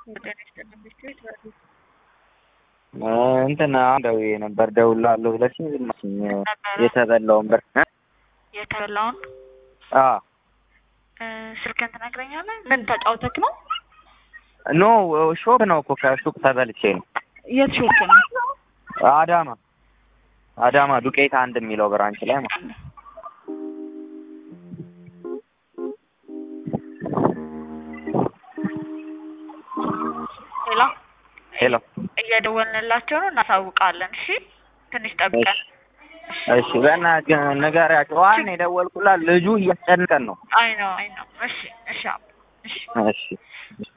እንትን ደውዬ ነበር ደውላለሁ ብለሽኝ ዝም አልሽኝ። የተበላውን ብር እ የተበላውን አዎ ስልክህን ትነግረኛለህ? ምን ተጫውተክ ነው? ኖ ሾፕ ነው እኮ ከሱቅ ተበልቼ ነው። የት ሾፕ ነው? አዳማ አዳማ ዱቄት አንድ የሚለው ብራንች ላይ ማለት ነው። ሄሎ ሄሎ እየደወልንላቸው ነው፣ እናሳውቃለን። እሺ ትንሽ ጠብቀን። እሺ በእናትህ ንገሪያቸው። ዋን የደወልኩላት ልጁ እያስጨነቀን ነው። አይ ነው አይ ነው። እሺ እሺ አባ፣ እሺ እሺ